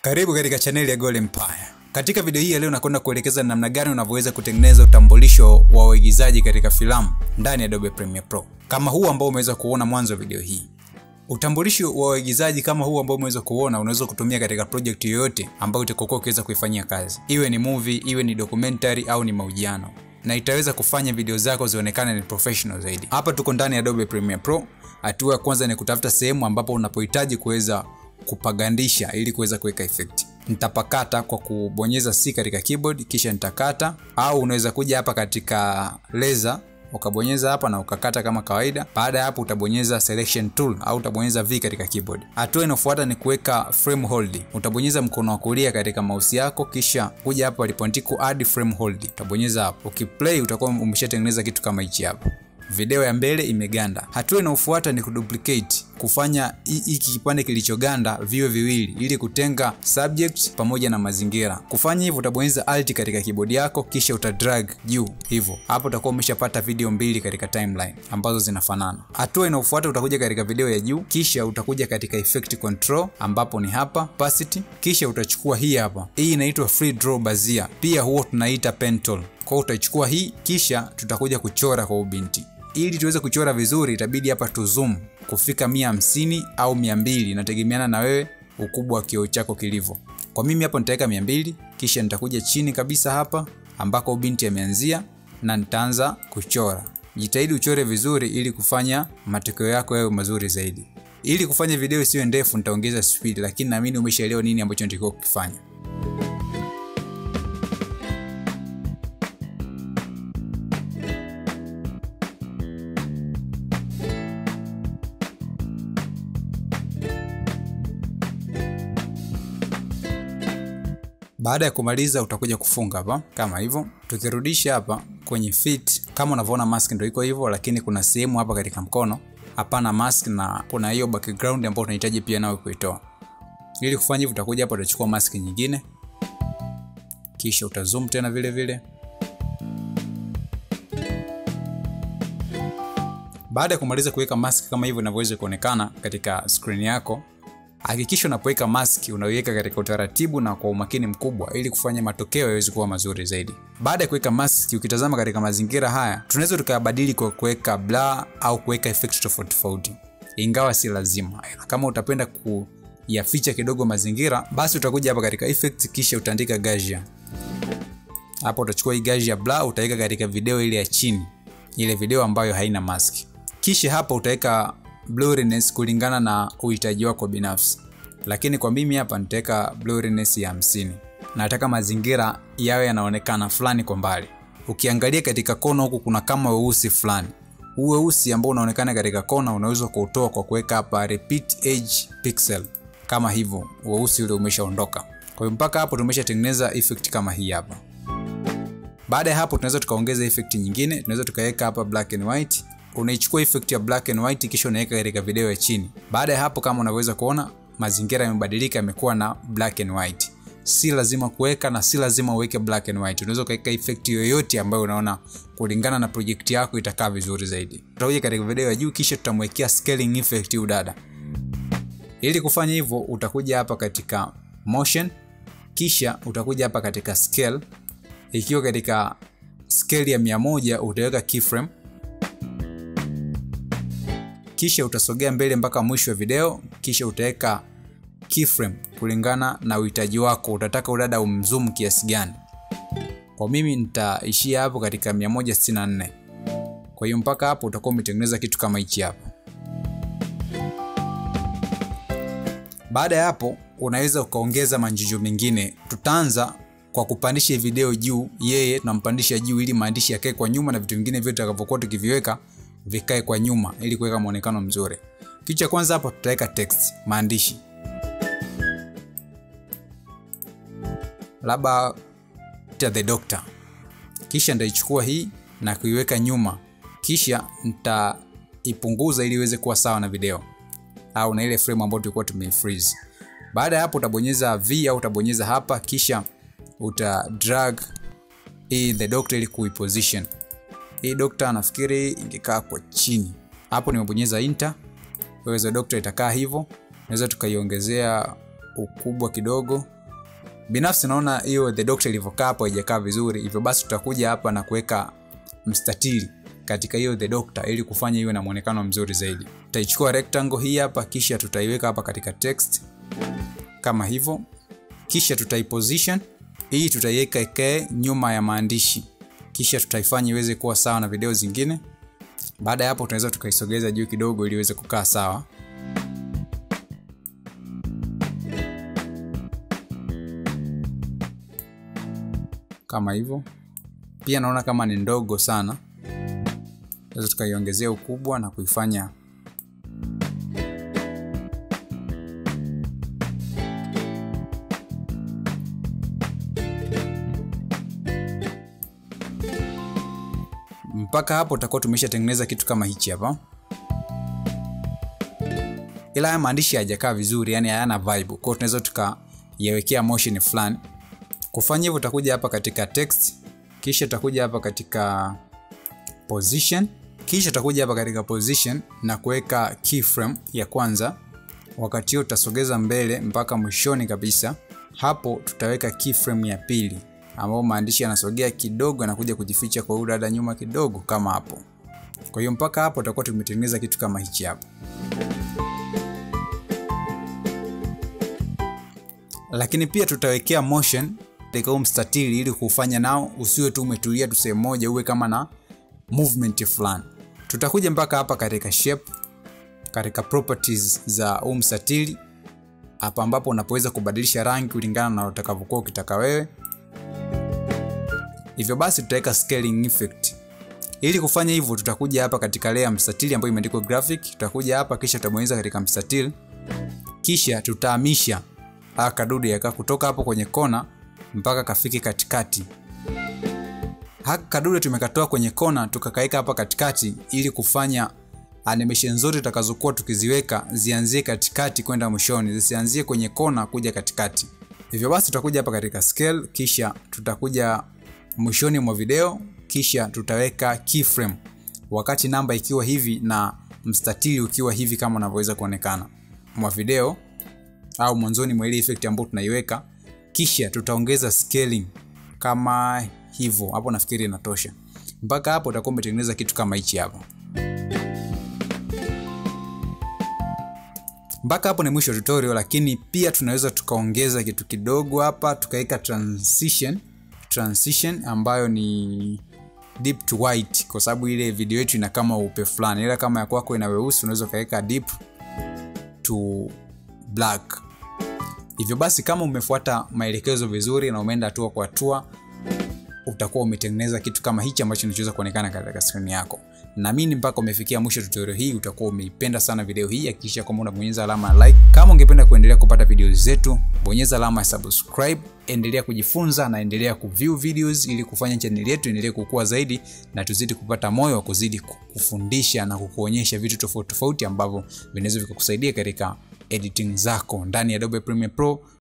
Karibu katika chaneli ya Gold Empire. Katika video hii ya leo nakwenda kuelekeza namna gani unavyoweza kutengeneza utambulisho wa waigizaji katika filamu ndani ya Adobe Premiere Pro, kama huu ambao umeweza kuona mwanzo wa video hii. Utambulisho wa waigizaji kama huu ambao umeweza kuona unaweza kutumia katika project yoyote ambayo utakokuwa ukiweza kuifanyia kazi, iwe ni movie, iwe ni documentary au ni mahojiano, na itaweza kufanya video zako zionekane ni professional zaidi. Hapa tuko ndani ya Adobe Premiere Pro. Hatua ya kwanza ni kutafuta sehemu ambapo unapohitaji kuweza kupagandisha ili kuweza kuweka effect. Nitapakata kwa kubonyeza C katika keyboard kisha nitakata, au unaweza kuja hapa katika laser ukabonyeza hapa na ukakata kama kawaida. Baada ya hapo utabonyeza selection tool au utabonyeza V katika keyboard. Hatua inayofuata ni kuweka frame hold. Utabonyeza mkono wa kulia katika mouse yako kisha kuja hapa palipoandikwa add frame hold. Utabonyeza hapo. Ukiplay utakuwa umeshatengeneza kitu kama hichi hapa. Video ya mbele imeganda. Hatua inayofuata ni kuduplicate, kufanya hiki kipande kilichoganda viwe viwili ili kutenga subject pamoja na mazingira. Kufanya hivyo utabonyeza alt katika keyboard yako kisha utadrag juu hivyo. Hapo utakuwa umeshapata video mbili katika timeline ambazo zinafanana. Hatua inayofuata utakuja katika video ya juu kisha utakuja katika effect control ambapo ni hapa opacity, kisha utachukua hii hapa. Hii inaitwa free draw bezier, pia huo tunaita pen tool. Kwa hiyo utachukua hii kisha tutakuja kuchora kwa ubinti ili tuweze kuchora vizuri itabidi hapa tu zoom kufika mia hamsini au mia mbili inategemeana na wewe ukubwa wa kioo chako kilivyo. Kwa mimi hapo nitaweka mia mbili kisha nitakuja chini kabisa hapa ambako binti ameanzia na nitaanza kuchora. Jitahidi uchore vizuri ili kufanya matokeo yako yawe mazuri zaidi. Ili kufanya video isiwe ndefu nitaongeza speed, lakini naamini umeshaelewa nini ambacho natakiwa kukifanya. Baada ya kumaliza utakuja kufunga hapa kama hivyo. Tukirudisha hapa kwenye fit, kama unavyoona mask ndio iko hivyo, lakini kuna sehemu hapa katika mkono hapana mask na kuna hiyo background ambayo unahitaji pia nawe kuitoa. Ili kufanya hivyo, utakuja hapa utachukua mask nyingine, kisha utazoom tena vile vile. Baada ya kumaliza kuweka mask kama hivyo inavyoweza kuonekana katika screen yako Hakikisha unapoweka maski unaiweka katika utaratibu na kwa umakini mkubwa ili kufanya matokeo yaweze kuwa mazuri zaidi. Baada ya kuweka maski, ukitazama katika mazingira haya, tunaweza tukayabadili kwa kuweka blur au kuweka effect tofauti tofauti, ingawa si lazima. Kama utapenda kuyaficha kidogo mazingira, basi utakuja hapa katika effect, kisha utaandika Gaussian. Hapo utachukua hii Gaussian blur utaweka katika video ile ya chini, ile video ambayo haina maski, kisha hapa utaweka blurriness kulingana na uhitaji wako binafsi, lakini kwa mimi hapa nitaweka blurriness ya hamsini. Nataka mazingira yawe yanaonekana fulani kwa mbali. Ukiangalia katika kona huku kuna kama weusi fulani. Huu weusi ambao unaonekana katika kona unaweza kuutoa kwa kuweka hapa repeat edge pixel kama hivyo, weusi ule umeshaondoka. Kwa hiyo mpaka hapo tumeshatengeneza effect kama hii hapa. Baada ya hapo tunaweza tukaongeza effect nyingine, tunaweza tukaweka hapa black and white unaichukua effect ya black and white kisha unaweka katika video ya chini. Baada ya hapo, kama unaweza kuona mazingira yamebadilika, yamekuwa na black and white. Si lazima kuweka na si lazima uweke black and white. Unaweza kuweka effect yoyote ambayo unaona kulingana na project yako itakaa vizuri zaidi. Tutakuja katika video ya juu, kisha tutamwekea scaling effect huyu dada. Ili kufanya hivyo, utakuja hapa katika motion, kisha utakuja hapa katika scale. Ikiwa katika scale ya 100 utaweka keyframe kisha utasogea mbele mpaka mwisho wa video, kisha utaweka keyframe kulingana na uhitaji wako. Utataka udada umzoom kiasi gani? Kwa mimi nitaishia hapo katika 164. Kwa hiyo mpaka hapo utakuwa umetengeneza kitu kama hichi hapa. Baada ya hapo, unaweza ukaongeza manjujo mengine. Tutaanza kwa kupandisha video juu, yeye tunampandisha juu ili maandishi yakae kwa nyuma na vitu vingine vyote tutakavyokuwa tukiviweka vikae kwa nyuma ili kuweka muonekano mzuri. Kitu cha kwanza hapa tutaweka text, maandishi, labda ta the doctor, kisha nitaichukua hii na kuiweka nyuma, kisha nitaipunguza ili iweze kuwa sawa na video au na ile frame ambayo tulikuwa tumeifreeze. Baada ya hapo utabonyeza V au utabonyeza hapa, kisha uta drag hii the doctor ili kuiposition hii dokta nafikiri ingekaa kwa chini hapo. Nimebonyeza enter, wewe dokta itakaa hivyo. Naweza tukaiongezea ukubwa kidogo binafsi naona hiyo the doctor ilivyokaa hapo haijakaa vizuri hivyo basi tutakuja hapa na kuweka mstatili katika hiyo the doctor ili kufanya iwe na mwonekano mzuri zaidi tutaichukua rectangle hii hapa kisha tutaiweka hapa katika text kama hivyo kisha tutaiposition hii tutaiweka ikae nyuma ya maandishi kisha tutaifanya iweze kuwa sawa na video zingine baada ya hapo tunaweza tukaisogeza juu kidogo ili iweze kukaa sawa kama hivyo pia naona kama ni ndogo sana tunaweza tukaiongezea ukubwa na kuifanya mpaka hapo tutakuwa tumeshatengeneza kitu kama hichi hapa ila haya maandishi hayajakaa vizuri yani hayana vibe kwao tunaweza tukayawekea motion fulani kufanya hivyo utakuja hapa katika text kisha utakuja hapa katika position kisha utakuja hapa katika position na kuweka keyframe ya kwanza wakati huo tutasogeza mbele mpaka mwishoni kabisa hapo tutaweka keyframe ya pili ambao maandishi yanasogea kidogo yanakuja kujificha kwa huyu dada nyuma kidogo kama hapo kwa hiyo mpaka hapo tutakuwa tumetengeneza kitu kama hichi hapo lakini pia tutawekea motion katika huu mstatili ili kufanya nao usiwe tu umetulia tu sehemu moja uwe kama na movement fulani tutakuja mpaka hapa katika shape katika properties za huu mstatili hapa ambapo unapoweza kubadilisha rangi kulingana na utakavyokuwa ukitaka wewe hivyo basi tutaweka scaling effect ili kufanya hivyo tutakuja hapa katika layer mstatili ambayo imeandikwa graphic tutakuja hapa kisha tutabonyeza katika mstatili kisha tutahamisha haya kadude yaka kutoka hapo kwenye kona mpaka kafike katikati haka kadude tumekatoa kwenye kona tukakaeka hapa katikati ili kufanya animation zote tutakazokuwa tukiziweka zianzie katikati kwenda mwishoni zisianzie kwenye kona kuja katikati hivyo basi tutakuja hapa katika scale kisha tutakuja mwishoni mwa video kisha tutaweka keyframe wakati namba ikiwa hivi na mstatili ukiwa hivi kama unavyoweza kuonekana mwa video au mwanzoni mwa ile effect ambayo tunaiweka kisha tutaongeza scaling kama hivyo hapo nafikiri inatosha mpaka hapo utakuwa umetengeneza kitu kama hichi hapa mpaka hapo ni mwisho wa tutorial lakini pia tunaweza tukaongeza kitu kidogo hapa tukaweka transition transition ambayo ni deep to white kwa sababu ile video yetu ina kama upe fulani ila kama ya kwako ina weusi unaweza ukaweka deep to black hivyo basi kama umefuata maelekezo vizuri na umeenda hatua kwa hatua utakuwa umetengeneza kitu kama hichi ambacho kinachoweza kuonekana katika skrini yako naamini mpaka umefikia mwisho tutorial hii utakuwa umeipenda sana video hii hakikisha kwamba unabonyeza alama ya like kama ungependa kuendelea kupata video zetu bonyeza alama ya subscribe endelea kujifunza na endelea kuview videos ili kufanya channel yetu endelee kukua zaidi na tuzidi kupata moyo wa kuzidi kufundisha na kukuonyesha vitu tofauti tofauti ambavyo vinaweza vikakusaidia katika editing zako ndani ya Adobe Premiere Pro